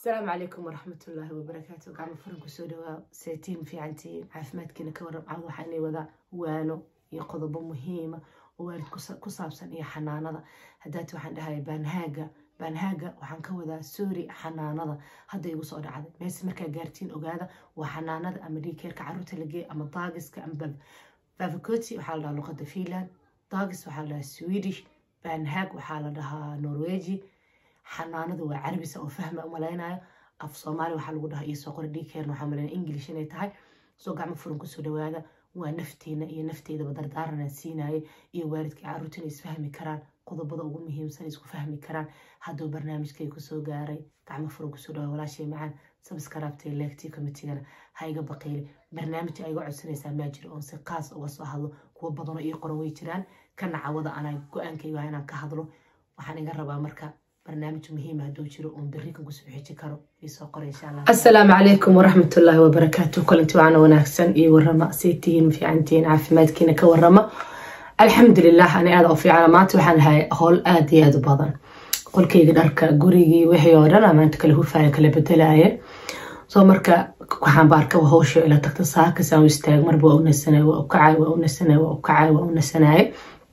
asalaamu calaykum waraxmatullaahi wabarakaatu gacmo furan kusoo dhawaa seetiin fiicantiin caafimaadkiina ka warrab cawd waxaa inay wadaa waano iyo qodobo muhiima oo waalid ku saabsan iyo xanaanada haddaati waxaan dhahaya baanhaaga baanhaaga waxaan ka wadaa soori xanaanada hadda igu soo dhacday meese markaa gaartiin ogaada waa xanaanada ama dhiikeerka caruurta lageey ama daagiska ama bavakoti waxaa la dhahaa luqada finland daagis waxaa la dhahaa swedish baanhaag waxaa la dhahaa norweji xanaanadu waa carabisa oo fahma umalaynayo af soomaali waxaa lagu dhahaa iisoo qora dhiikeerna waxaa malaynaya english inay tahay soo gacmo furan kusoo dhawaada waa nafteena iyo nafteydaba dardaaranaan siinaya iyo waalidkai caruurta inay isfahmi karaan qodobada ugu muhiimsan isku fahmi karaan hadduu barnaamijkay kusoo gaaray gacmo furan kusoo dhawa walaashay macaan sabskaraabtay leegtii komitigana ha iga baqiili barnaamij ay iga codsanaysaa maa jiro oon si qaas uga soo hadlo kuwo badanoo ii qoran way jiraan kana cawada anaa go-aankayga waa inaan ka hadlo waxaan iga rabaa marka barnaamij muhiim hadduu jiro oon berri kan kusoo xiji karo isoo qora insha allah assalaamu calaykum waraxmatullaahi wabarakaatu kulanti waana wanaagsan iyo warrama say tihiin fiicantihiin caafimaadkiina ka warrama alxamdulilah ani aada u fiicana maanta waxaan ahay howl aada iyo aada u badan qolkayga dharka gurigii wixii oo dhan maanta kala hufaya kala bedelaaye soo marka waxaan baarkaba howsha ila tagta saakas aan u istaag marba waa u nasanay waa u kacay waa u nasanay waa u kacay waa u nasanaye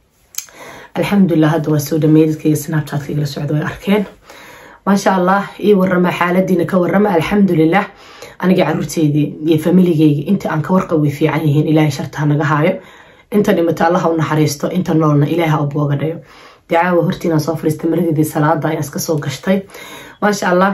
alxamdulilah hadda waa soo dhameeyay dadkayga snapchatka igala socda way arkeen maasha allah ii warama xaaladiina ka warama alxamdulilah aniga caruurteydii iyo familigeyga inta aan ka warqab way fiican yihiin ilaahay sharta naga haayo inta dhimata allaha u naxariisto inta noolna ilaaha u booga dhayo dee caawa hortiinaan soo fadhiistay maradidii salaada ayaan iska soo gashtay maasha allah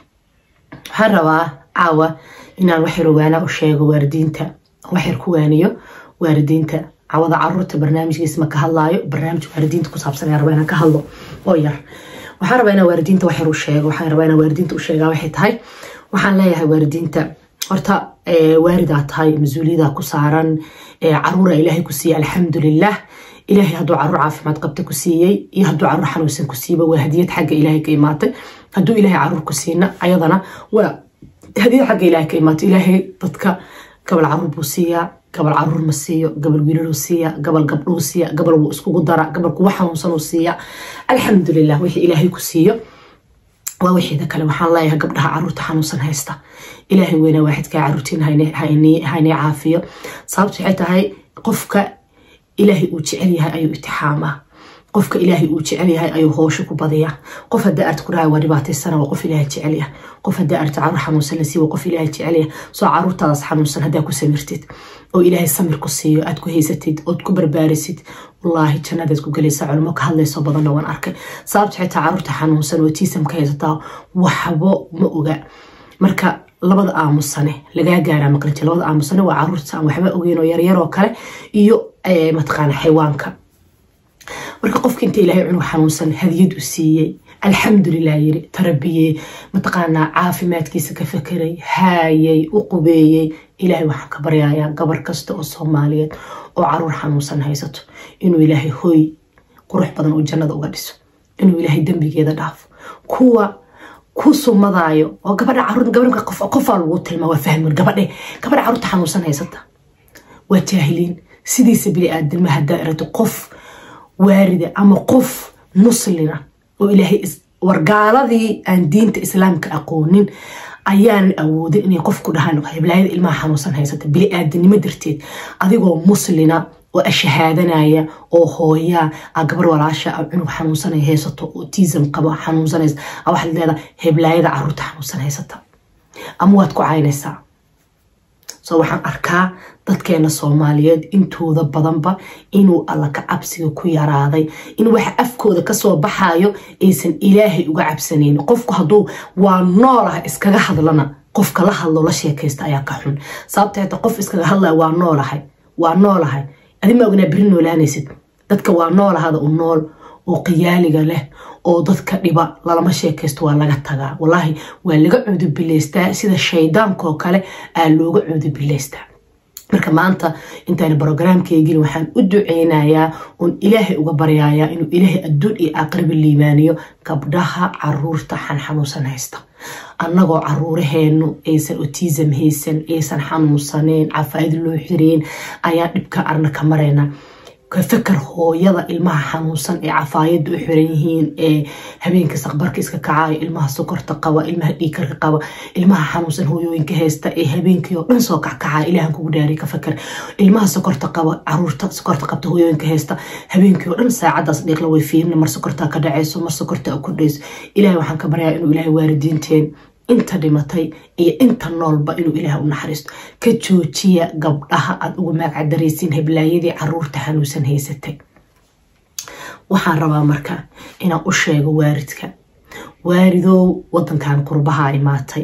waxaan rabaa caawa inaan waxyar waana u sheego waaridiinta waxyar ku waaniyo waaridiinta cawada caruurta barnaamijkiisa ma ka hadlaayo barnaamij waaridiinta ku saabsan ayaan rabaa inaan ka hadlo oo yar waxaan rabaa inaan waaridiinta waxyar u sheego waxaan rabaa inaan waaridiinta u sheegaa waxay tahay waxaan leeyahay waaridiinta horta waaridaa tahay mas-uuliyadaa ku saaran caruura ilaahay ku siiyey alxamdulilah ilaahay hadduu caruur caafimaad qabta ku siiyey iyo hadduu caruur xanuunsan ku siiba waa hadiyad xagga ilaahay ka imaatay hadduu ilaahay caruur ku siina ayadana waa hadiyad xagga ilaahay ka imaatay ilaahay dadka gabal caruur buu siiyaa gabal caruur ma siiyo gabal wiilaluu siiya gabal gabdhuu siiya gabal wuu iskugu dara gabal kuwa xanuunsanuu siiya alxamdulilah wixii ilaahay ku siiyo waa wixiida kale waxaan leeyahay gabdhaha caruurta xanuunsan haysta ilaahay weynaa waaxidkaa caruurtiin haynay caafiyo sababta waxay tahay qofka ilaahay uu jecel yahay ayuu itixaamaa qofka ilaahay uu jecel yahay ayuu hoosho ku badiyaa qof haddii arti ku dhahay waa dhibaataysana waa qof ilaahay jecel yahay qof haddii arti caruur xanuunsan la siiy waa qof ilaahay jecel yahay soo caruurtaadaas xanuunsan haddaa ku samirtid oo ilaahay samir ku siiyo aad ku haysatid ood ku barbaarisid wallaahi jannadaad ku gelaysaa culimo ka hadlayso badanna waan arkay sababta xitaa caruurta xanuunsan oo tiisamka haysataa waxbo ma oga marka labada aamusane lagaa gaaraa maqliji labada aamusane waa caruurta aan waxba ogeyn oo yaryaroo kale iyo mataqaana xayawaanka marka qofka inta ilaahay cunug xanuunsan hadiyad u siiyey alxamdulilah yiri tarabiyey mataqaanaa caafimaadkiisa ka fakeray haayay u qubeeyey ilaahay waxaan ka baryayaa gabar kasta oo soomaaliyeed oo caruur xanuunsan haysato inuu ilaahay hooy qurux badan oo jannada uga dhiso inuu ilaahay dembigeeda dhaafo kuwa ku sumadaayo oo gabadha caruur gabadha qofaa lagu tilmaa waa fahmin gabadhe gabadha caruurta xanuunsan haysata waa jaahiliin sidiisa bini aadama haddaa erato qof waarida ama qof muslina oo ilaahay wargaaladii aan diinta islaamka aqoonin ayaanan awoodin inay qofku dhahaan heblaayada ilmaha xanuunsan haysata bini aadanimo darteed adigoo muslina oo ashahaadanaya oo hooyaa a gabar walaasha a cunug xanuunsanay haysato oo tiisam qabo xanuunsanaysa a waxaad leedaha heblaayada caruurta xanuunsan haysata ama waad ku caynaysaa soo waxaan arkaa dadkeena soomaaliyeed intooda badanba inuu alla ka cabsiga ku yaraaday in waxa afkooda kasoo baxayo aysan ilaahay uga cabsanayn qofku hadduu waa noolaha iskaga hadlana qofka la hadlo la sheekaysta ayaa ka xun sababta hata qof iskaga hadlaya waa noolahay waa noolahay adima ognaa beri noolaanaysid dadka waa noolahada u nool oo qiyaaliga leh oo dadka dhiba lalama sheekaysto waa laga tagaa walaahi waa laga cuudubilaystaa sida shaydaankoo kale aa looga cuudubilaystaa marka maanta intaan brogramkeygin waxaan u duceynayaa oon ilaahay uga baryayaa inuu ilaahay adduun iyo aqriba liibaaniyo gabdhaha caruurta xanxanuunsan haysta annagoo caruuraheenu aysan otisam haysan aysan xanuunsaneen cafaa'id loo xireen ayaan dhibka arna ka maraynaa ka fakar hooyada ilmaha xanuunsan ee cafaayada u xiran yihiin ee habeenka saqbarka iska kacayo ilmaha sokorta qaba ilmaha dhiikarka qaba ilmaha xanuunsan hooyooyinka haysta ee habeenkii oo dhan soo kackacaya ilahan kugu dhaari ka fakar ilmaha sokorta qaba caruurta sokorta qabta hooyooyinka haysta habeenkii oo dhan saacadaas dhiiqla way fiirina mar sokortaa ka dhacayso mar sokortaa u kordhayso ilahay waxaan ka baryaa inuu ilahay waalidiinteen inta dhimatay iyo inta noolba inuu ilaah u naxariisto ka joojiya gabdhaha aada ugu maagcadaraysiin heblaayadii caruurta xanuunsan haysatay waxaan rabaa marka inaan u sheego waaridka waaridow wadankan qurbaha imaatay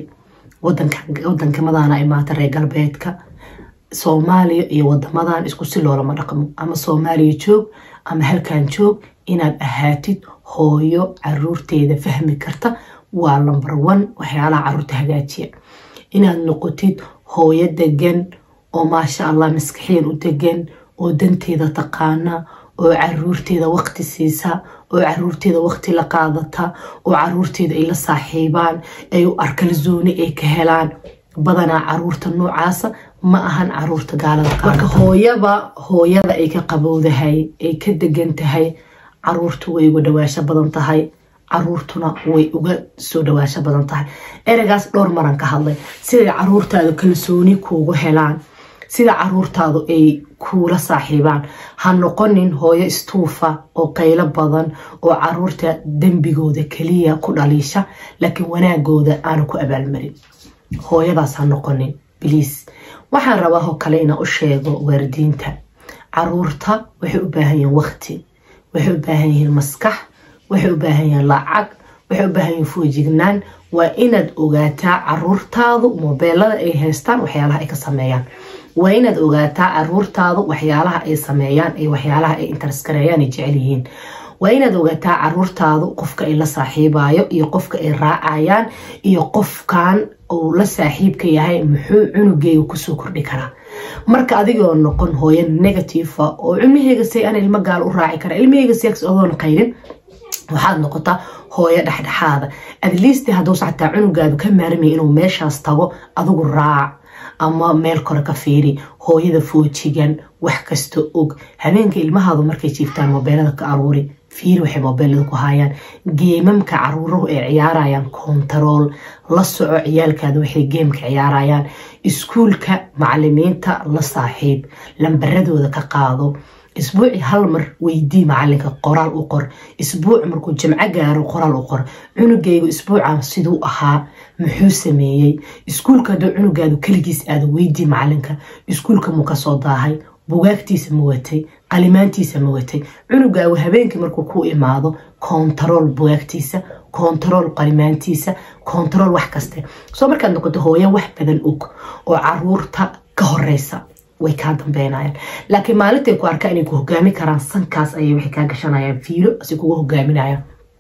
wadankamadan imaatay reer galbeedka soomaaliya iyo wadamadan isku si loolama dhaqmo ama soomaaliya joog ama halkan joog inaad ahaatid hooyo caruurteeda fahmi karta waa lomber one waxyaalaha caruurta hagaajiya inaad noqotid hooyo degan oo maasha allah maskaxiyan u degan oo danteeda taqaana oo caruurteeda waqti siisa oo caruurteeda waqti la qaadata oo caruurteeda ay la saaxiibaan ay u arkalzooni ay ka helaan badanaa caruurta noocaasa ma ahan caruurta gaalada marka hooyaba hooyada ay ka qabowdahay ay ka degan tahay caruurtu way uga dhawaasho badan tahay caruurtuna way uga soo dhawaasho badan tahay ereygaas dhowr maran ka hadlay siday caruurtaadu kalsooni kuugu helaan sida caruurtaadu ay kuula saaxiibaan ha noqonin hooyo istuufa oo qaylo badan oo caruurta dembigooda keliya ku dhaliisha laakiin wanaagooda aanu ku abaalmarin hooyadaas ha noqonin bliis waxaan rabaa oo kale inaan u sheego waaridiinta caruurta waxay u baahan yihiin waqti waxay u baahan yihiin maskax waxay u baahan yihiin lacag waxay u baahan yihiin foojignaan waa inaad ogaataa caruurtaadu mobeelada ay haystaan waxyaalaha ay ka sameeyaan waa inaad ogaataa caruurtaadu waxyaalaha ay sameeyaan iyo waxyaalaha ay interskareeyaan ay jecel yihiin waa inaad ogaataa caruurtaadu qofka ay la saaxiibayo iyo qofka ay raacayaan iyo qofkan uu la saaxiibka yahay muxuu cunugeyga kusoo kordhi karaa marka adigoo noqon hooyo negatifa oo cilmaheyga si aan ilmo gaal u raaci kara ilmaheyga sex ogoon qaydin waxaad noqotaa hooyo dhexdhexaada adliist hadduusa xataa cunugaadu ka maarmaya inuu meeshaas tago adigu raac ama meel kore ka fiiri hooyada foojigan wax kasta og habeenka ilmahaadu markay jiiftaan mobeelada ka aruuri fiiri waxay mobeelada ku haayaan geemamka caruuruhu ay ciyaarayaan kontarool la soco ciyaalkaada waxay geemka ciyaarayaan iskuulka macalimiinta la saaxiib lambaradooda ka qaado isbuuci hal mar weydii macalinka qoraal u qor isbuuc markuu jimco gaaro qoraal u qor cunugaygu isbuuca siduu ahaa muxuu sameeyey iskuulka hadduu cunugaadu keligiis aado weydii macalinka iskuulka muu kasoo daahay bugaagtiisa ma watay qalimaantiisa ma watay cunugaagu habeenkii markuu ku imaado kontarool bugaagtiisa kontarool qalimaantiisa kontarool wax kaste soo markaad noqoto hooyo wax badan og oo caruurta ka horeysa way kaa dambeynayaan laakiin maalintay ku arkaa inay ku hogaami karaan sankaas ayay waxay kaa gashanayaan fiilo si kuga hogaaminayaan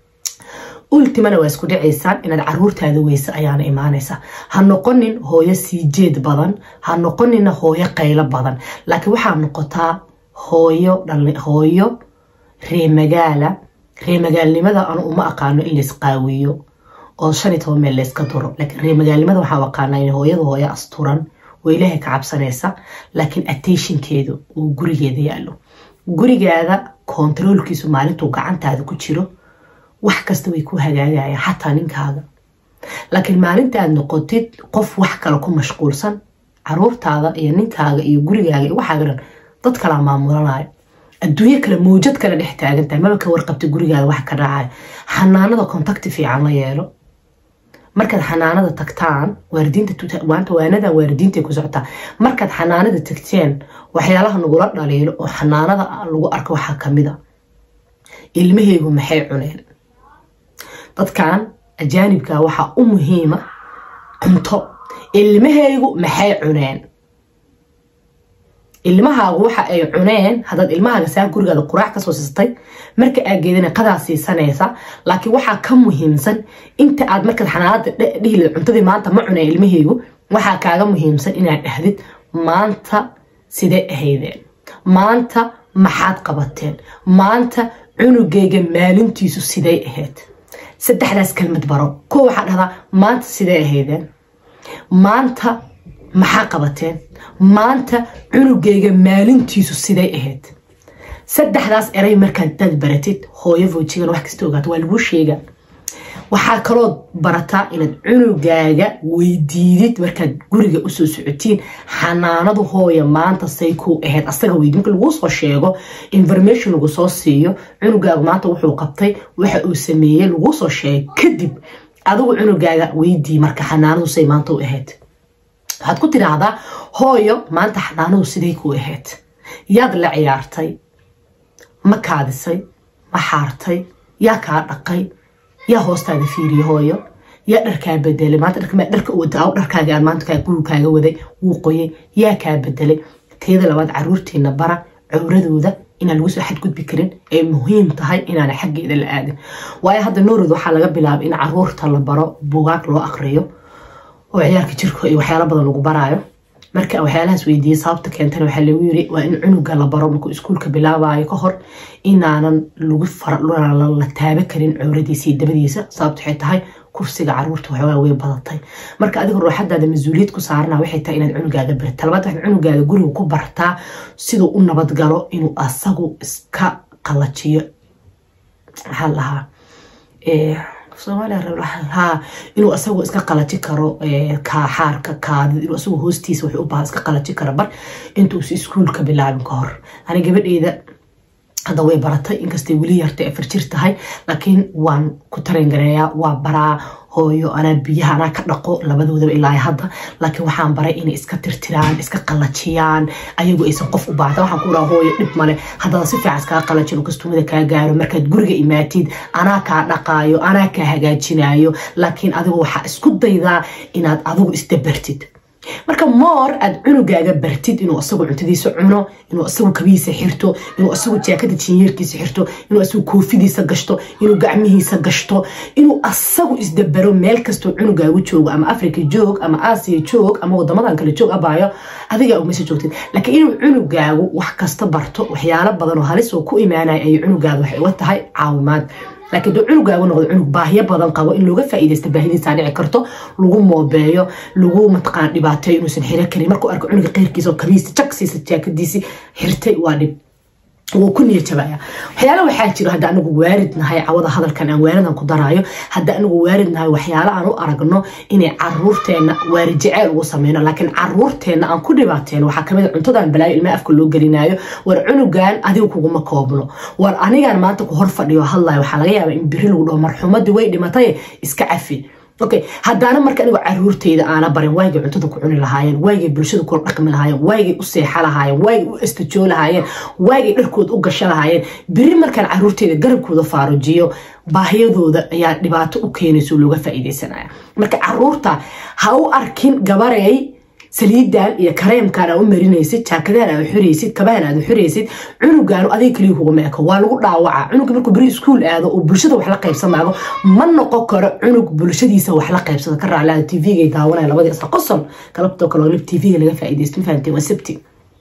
ultimana waa isku dhacaysaan inaad caruurtaada weyse ayaana imaanaysa ha noqonin hooyo sii jeed badan ha noqonina hooyo qaylo badan laakiin waxaa noqotaa hooyo hooyo reemagaala reemagaalnimada anu uma aqaano in laysqaawiyo oo shan iyo toban meel layska duro laakiin reemagaalnimada waxaa aqaanaa in hooyada hooyo asturan oo ilaahay ka cabsanaysa laakiin attentionkeedu uu gurigeeda yaalo gurigaada kontaroolkiisu maalintuu gacantaada ku jiro wax kasta way ku hagaagayaan xataa ninkaaga laakiin maalinta aad noqotid qof wax kale ku mashquulsan caruurtaada iyo ninkaaga iyo gurigaaga iyo waxaaga dhan dad kalaa maamulanayo adduunyo kale mawjad kale dhex taagantahay maba ka warqabta gurigaada wax ka dhacaya xanaanada kontakti fiican la yeelo markaad xanaanada tagtaan waaridiinta waanadan waaridiinta ku socotaa markaad xanaanada tagteen waxyaalaha nagula dhaliilo oo xanaanada lagu arko waxaa kamida ilmahaygu maxay cuneen dadkan ajaanibka waxaa u muhiima cunto ilmahaygu maxay cuneen ilmahaagu waxa ay cuneen haddaad ilmahaaga saa gurigaada quraac kasoo siistay marka aad geedana qadaa siisanaysa laakiin waxaa ka muhiimsan inta aad markaad xanaanada dhihilid cuntadii maanta ma cuneen ilmahaygu waxaa kaaga muhiimsan inaad dhahdid maanta sidee ahaydeen maanta maxaad qabateen maanta cunugayga maalintiisu siday ahayd saddexdaas kelmad baro kuwa waxaa dhahdaa maanta sidee ahaydeen maanta maxaa qabateen maanta cunugayga maalintiisu siday ahayd saddexdaas eray markaad dad baratid hooyo foojigan wax kasta ogaato waa laguu sheega waxaa kaloo barataa inaad cunugaaga weydiidid markaad guriga usoo socotiin xanaanadu hooya maanta say kuu ahayd asaga weydi marka laguu soo sheego information lagu soo siiyo cunugaagu maanta wuxuu qabtay waxa uu sameeyey laguu soo sheegay kadib adigu cunugaaga weydii marka xanaanadu say maanta u ahayd waxaad ku tiraahdaa hooyo maanta xanaanadu siday kuu ahayd yaad la ciyaartay ma kaadisay ma xaartay yaa kaa dhaqay yaa hoostaada fiiriye hooyo yaa dharkaa bedelay maanta dharka wada dharkaaga aan maanta gurigkaaga waday wuu qoyay yaa kaa bedelay teeda labaad caruurtiina bara cawradooda inaan lagu soo xadgudbi karin ay muhiim tahay inaana xaggeeda la aadin waayo hadda noorod waxaa laga bilaabay in caruurta la baro bugaag loo aqriyo oo ciyaarka jirka iyo waxyaalo badan lagu baraayo marka waxyaalahaas weydiiyey sababta keentana waxaa lagu yiri waa in cunuga la baro markuu iskuulka bilaabayo ka hor inaanan lagu la taaba karin cowradiisa iyo dabadiisa sababta waxay tahay kufsiga caruurta waxoogaa way badatay marka adiga ruuxadaada mas-uuliyad ku saarana waxay tahay inaad cunugaaga barta labaad waxaad cunugaaga guriga ku bartaa siduu u nabadgalo inuu asagu iska qalajiyo maxaa lahaa soomaaliya inuu asagu iska qalaji karo xaarka kaadid inuu asagu hoostiisa wuxuu u baahan iska qalaji karo bar intuusi iskuulka bilaabin ka hor ani gabadheyda hadda way baratay inkastay weli yartay afar jir tahay laakiin waan ku tarangareeyaa waa baraa hooyo anaa biyaha anaa ka dhaqo labadoodaba ilaa hadda laakiin waxaan baray inay iska tirtiraan iska qalajiyaan ayagu aysan qof u baahda waxaan ku dhaha hooyo dhib male haddada si fiican iskaga qalajin oo kastumada kaa gaaro markaad guriga imaatid anaa kaa dhaqaayo anaa kaa hagaajinayo laakiin adigu waxaa isku daydaa inaad adigu isdabartid marka moor aad cunugaaga bartid inuu asagu cuntadiisa cuno inuu asagu kabihiisa xirto inuu asagu jaakada jinyeerkiisa xirto inuu asagu koofidiisa gashto inuu gacmihiisa gashto inuu asagu isdabaro meel kastoo cunugaagu joogo ama africa joog ama aasiya joog ama wadamadan kale joog abaayo adigaa umasa joogtid laakiin inuu cunugaagu wax kasta barto waxyaalo badan oo halis oo ku imaanaya ayay cunugaaga waxay uga tahay caawimaad laakiin dee cunugaagu noqdo cunug baahiyo badan qabo in looga faa'iidaysta baahidiisaa dhici karto lagu moobeeyo lagu mataqaan dhibaateeyo inuusan xiro karin markuu arko cunuga qeyrkiisa oo kabiisa jagsiisa jaakadiisii xirtay waa dhib wuu ku niya jabaya waxyaala waxaa jiro hadda anigu waarid nahay cawada hadalkan aan waaridan ku daraayo hadda anigu waarid nahay waxyaala aan u aragno inay caruurteena waarid jeceyl ugu sameyno laakiin caruurteena aan ku dhibaateeno waxaa kamid a cuntadan balaayo ilmaa afka loo gelinaayo war cunugan adiga kuguma koobno war anigaan maanta ku hor fadhiyo hadlayo waxaa laga yaabaa in biri lagu dhaho marxumadii way dhimatay iska cafi okay haddaana marka anigu caruurteyda aana barin waagay cuntada ku cuni lahaayeen waagay bulshada kula dhaqmi lahaayeen waagay u seexa lahaayeen waagay u astajoo lahaayeen waagay dharkooda u gasho lahaayeen beri markaan caruurteyda garabkooda faarujiyo baahiyadooda ayaa dhibaato u keenayso looga faa'iidaysanaya marka caruurta ha u arkin gabarey saliidan iyo kareemkan aa u marinaysid jaakadahan aad xuraysid kabahan aad xuraysid cunugaanu adiga kaliya kuguma eko waa lagu dhaawaca cunuga markuu beri iskuul aado oo bulshada wax la qaybsamaago ma noqon karo cunug bulshadiisa wax la qaybsado ka raaclaada tvga daawanaya labadii isla qosol galabtoo kale lib tvga laga faa'iidaysto ma fahamteen waa sabti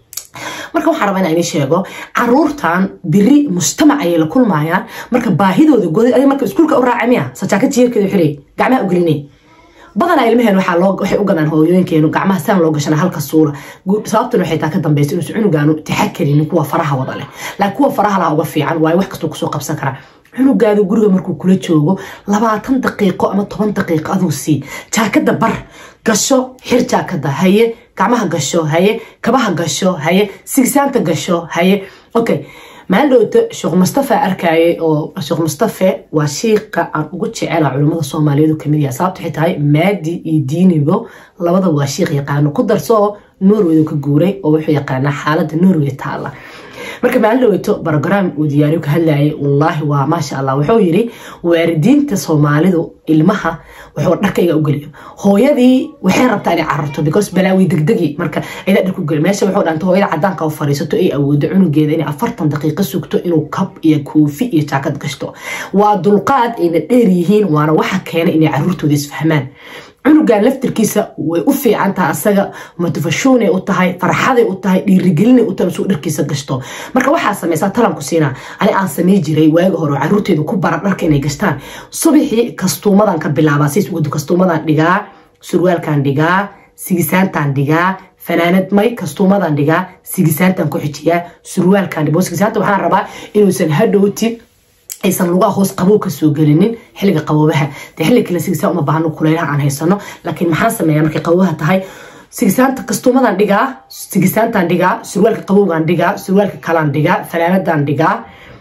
marka waxaan rabaa inaan idin sheego caruurtan beri mujtamac ayay la kulmayaan marka baahidooda goday adiga marka iskuulka u raaca miya sajaaka jiyeerkeeda xirey gacmaha u gelinay badanaa ilmaheen waxay u gadaan hooyooyinkeenu gacmaha saan loo gashana halka suura sababtuna waxay taa ka dambaysa inuusan cunugaanu taxakarinin kuwa faraha wada leh laakiin kuwa faraha laha uga fiican waayo wax kastoo kusoo qabsan karaa cunugaada guriga markuu kula joogo labaatan daqiiqo ama toban daqiiqo aduu sii jaakada bar gasho xir jaakada haye gacmaha gasho haye kabaha gasho haye sigsaanta gasho haye okay maalin dhowta sheekh mustafa arkayay oo sheekh mustafe waa shiiqa aan ugu jecela culimmada soomaaliyeed kamid yaha sababta waxay tahay maadi iyo diinibo labada waa shiiq yaqaano ku darso norway ka guuray oo wuxuu yaqaanaa xaaladda norway taala marka maalin dhaweyto brogram uu diyaariyo ka hadlayay wallaahi waa maasha allah wuxuu yiri waalidiinta soomaalidu ilmaha wuxuu dharkayga u geliyo hooyadii waxay rabtaa inay cararto because balaawi degdegi marka ayada dharku geli meesha wuxuu dhanta hooyada cadaanka u fariisato ay awoodo cunugeeda inay afartan daqiiqo sugto inuu kab iyo koofi iyo jaakad gashto waa dulqaad ayna dheer yihiin waana waxa keenay inay caruurtooda isfahmaan cunugan laftirkiisa way u fiican tahay asaga motivashonay u tahay farxaday u tahay dhiirigelinay u tahay suu dharkiisa gashto marka waxaa sameysaa talanku siinaa ani aan samey jiray waagi hore oo caruurteeda ku bara dharka inay gashtaan subaxii kastuumadan ka bilaabaa siis ugadu kastuumadan dhigaa surwaalkan dhigaa sigisaantan dhigaa fanaanad may kastuumadan dhigaa sigisaantan ku xijiyaa surwaalkan dhibo sigisaanta waxaan rabaa inuusan hadhowti aysan lugaha hoos qabow kasoo gelinin xilliga qaboobaha dee xilliga kale sigisaan uma baahno kuleylaha aan haysano laakiin maxaan sameeyaa markay qaboobaha tahay sigisaanta kastuumadan dhigaa sigisaantan dhigaa surwaalka qabowgan dhigaa surwaalka kalaan dhigaa fanaanadan dhigaa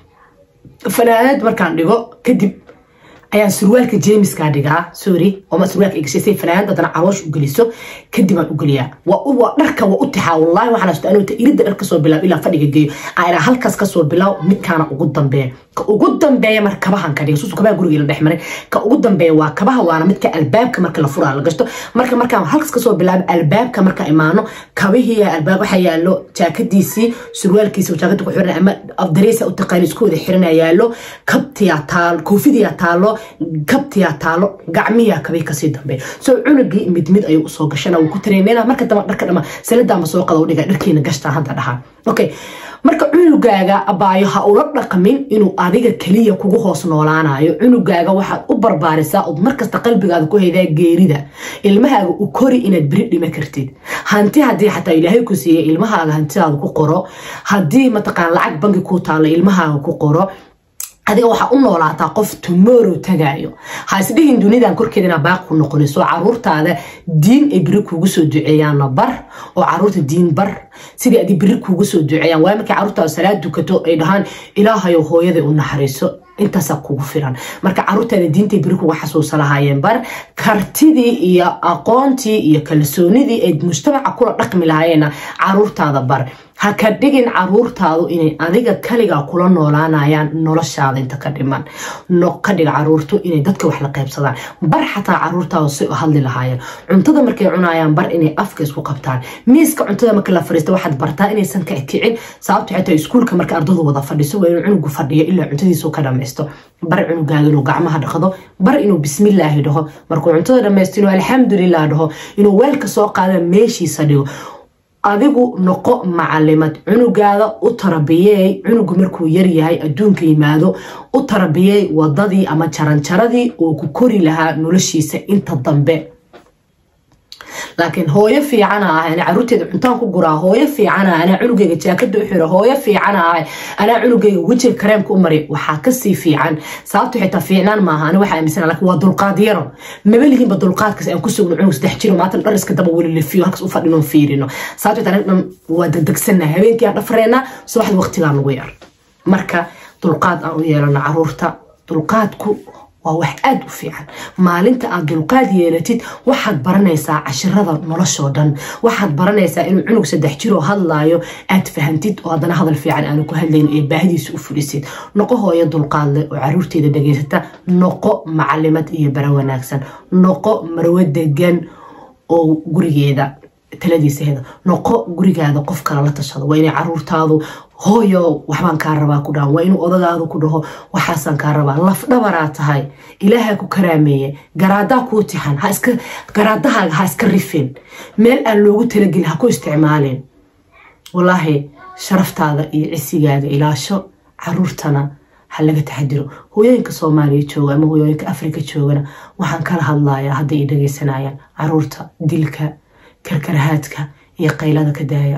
fanaanad markaan dhigo kadib ayaan surwaalka jemiskaa dhigaa sorry oma surwaalka igashay fanaanad haddana caloosh u geliso kadib aan u geliyaa waa dharka waa u tixaa wallahi waxaan hasta anuu iridda dhar kasoo bilaab ilaa fadhiga geeyo aanaa halkaas kasoo bilaab midkaana ugu dambeeya ka ugu dambeeya marka kabahan ka dhiga suusu kabaha guriga la dhex maray ka ugu dambeeya waa kabaha waana midka albaabka marka la furaa la gashto marka markaan halkaas kasoo bilaabo albaabka marka imaano kabihii albaab waxaa yaalo jaakadiisii surwaalkiisa jaakada ku xiran ama afdareesa u taqaani isku wada xirana yaalo kabtiyaa taalo koofidiyaa taalo kabtiyaa taalo gacmiyaa kabii kasii dambeeya soo cunugii mid mid ayuu usoo gashana wuu ku tareeneena marka damba dharka dhama sanadaanba soo qada u dhiga dharkiina gashtaan hadda dhahaa okay marka cunugaaga abaayo ha ula dhaqmin inuu adiga keliya kugu hoos noolaanayo cunugaaga waxaad u barbaarisaa ood markasta qalbigaada ku haydaa geerida ilmahaaga u kori inaad beri dhima kartid hanti haddii xataa ilaahay ku siiya ilmahaaga hantidaada ku qoro haddii mataqaan lacag bangi kuu taalo ilmahaaga ku qoro adiga waxaa u noolaataa qof tomorrow tagaayo ha isdhihin dunidan korkeeda inaa baaq ku noqonayso caruurtaada diin ay beri kuugu soo duceeyaanna bar oo caruurta diin bar sidii adi beri kuugu soo duceeyaan waayo markay caruurtaada salaad dukato ay dhahaan ilaahayo hooyada u naxariiso intaasaa kugu filan marka caruurtaada diintay beri kuga xasuusa lahaayeen bar kartidii iyo aqoontii iyo kalsoonidii ay mujtamaca kula dhaqmi lahaayeenna caruurtaada bar ha ka dhigin caruurtaadu inay adiga kaligaa kula noolaanayaan noloshaada inta ka dhiman ka dhig caruurtu inay dadka wax la qaybsadaan bar xataa caruurtaadu si u hadli lahaayeen cuntada markay cunayaan bar inay afka isku qabtaan miiska cuntada marka la fariista waxaad bartaa inaysan ka kicin sababto xitaa iskuulka marka ardadu wada fadhiso waa inuu cunugu fadhiyo ilaa cuntadiisu ka dhamaysto bar cunugaaga inuu gacmaha dhaqdo bar inuu bismillaahi dhaho markuu cuntada dhamaysto inuu alxamdulilah dhaho inuu weelka soo qaada meeshiisa dhigo adigu noqo macalimad cunugaada u tarabiyeey cunugu markuu yaryahay adduunka yimaado u tarabiyeey wadadii ama jaranjaradii uu ku kori lahaa noloshiisa inta dambe laakiin hooyo fiicana ah anaa caruurteeda cuntaan ku guraa hooyo fiicana anaa cunugeyga jaakada u xiro hooyo fiicana ah anaa cunugeyga wejiga kareemka u mari waxaa kasii fiican sababto xitaa fiicnaan maaha ani waxaa aaminsan laakiin waa dulqaad yaro maba lihinba dulqaadkaas aan ku sugno cunug saddex jiro maatan dhar iska daba weli lefiyo halkaas u fadhino fiirino sababto xitaa aniga dhan waa degdegsana habeenkii aan dhafreena subaxda waqtigaa nagu yar marka dulqaad aan u yeelano caruurta dulqaadku waa wax aada u fiican maalinta aad dulqaad yeelatid waxaad baranaysaa cashirada noloshoo dhan waxaad baranaysaa inuu cunug saddex jiroo hadlaayo aad fahantid oo haddana hadal fiican aanu ku hadlayn ee baahidiisa u fulisid noqo hooyo dulqaad leh oo caruurteeda dhageysata noqo macalimad iyo bara wanaagsan noqo marwo degan oo gurigeeda taladiisa heda noqo gurigaada qof kale la tashado waa inay caruurtaadu hooyo waxbaan kaa rabaa ku dhahan waa inuu odagaadu ku dhaho waxaasaan kaa rabaa laf dhabaraa tahay ilaaha ku karaameeye garaadaa kuu tixan garaadahaaga ha iska rifin meel aan loogu talagelin ha ku isticmaalin walaahi sharaftaada iyo cisigaaga ilaasho caruurtana ha laga taxadiro hooyooyinka soomaaliya jooga ama hooyooyinka afrika joogana waxaan kala hadlayaa hadday i dhageysanayaan caruurta dilka karkarahaadka iyo qaylada ka daaya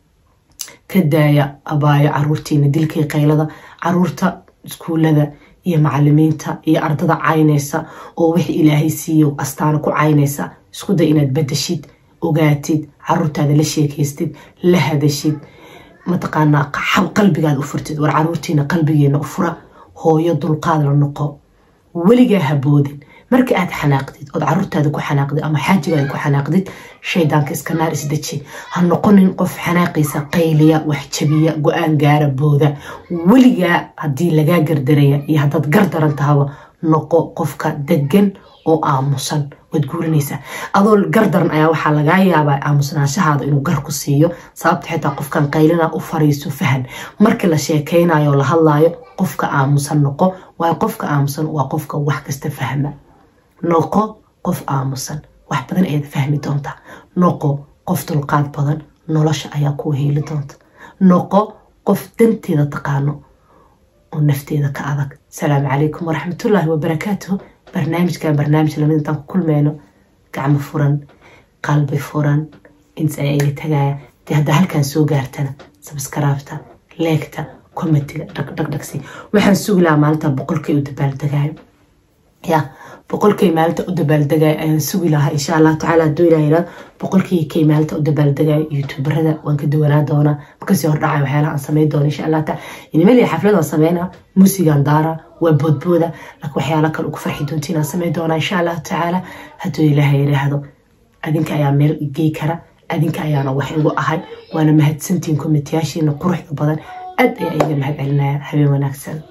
ka daaya abaayo caruurtiina dilkii qaylada caruurta iskuulada iyo macalimiinta iyo ardada caynaysa oo wixii ilaahay siiyo astaana ku caynaysa isku day inaad badashid ogaatid caruurtaada la sheekaystid la hadashid mataqaanaa qalbigaada u furtid war caruurtiina qalbigeena u fura hooyo dulqaad la noqo weligaa haboodin marka aad xanaaqdid ood caruurtaada ku xanaaqdid ama xaajigaada ku xanaaqdid shaydaanka iska naar isdeji ha noqonin qof xanaaqiisa qayliya wax jabiya go-aan gaara booda weligaa haddii lagaa gardaraya iyo haddaad gardaran tahaba noqo qofka degan oo aamusan waad guurinaysaa adoo gardaran ayaa waxaa lagaa yaabaa aamusnaanshahaada inuu gar ku siiyo sababta xitaa qofkan qaylina u fariiso fahan markii la sheekaynayo la hadlaayo qofka aamusan noqo waayo qofka aamusan waa qofka wax kasta fahma noqo qof aamusan wax badan ayaad fahmi doontaa noqo qof dulqaad badan nolosha ayaa kuu heeli doonta noqo qof danteeda taqaano oo nafteeda ka adag asalaamu calaykum waraxmatullaahi wabarakaatuhu barnaamijkan barnaamij lamid intaan ku kulmeyno gacmo furan qalbi furan intaas ayaa iga tagaya dee haddaa halkaan soo gaartana sabskaraabta leegta komitiga dhagdhagdhagsi waxaan sugi lahaa maalinta boqolkay u dabaaldegaayo ya boqolkay maalinta u dabaaldegaayo ayaan sugi lahaa insha allahu tacaala hadduu ilaa yidhahdo boqolkii kay maalinta u dabaaldegaayo youtuberada waan ka duwanaa doonaa makasii hordhacay waxyaalaha aan samayn doono insha allah taala inimali xaflad aan sameynaa muusigaan daara waa boodbooda laakiin waxyaala kale ugu farxi doontiin aan samayn doonaa insha allahu tacaala hadduu ilaaha yidhaahdo adinka ayaa meel gey kara adinka ayaana wax igu ahay waana mahadsantiin komitiyaashiina quruxda badan aad ayaa iga mahad celinaya habeen wanaagsan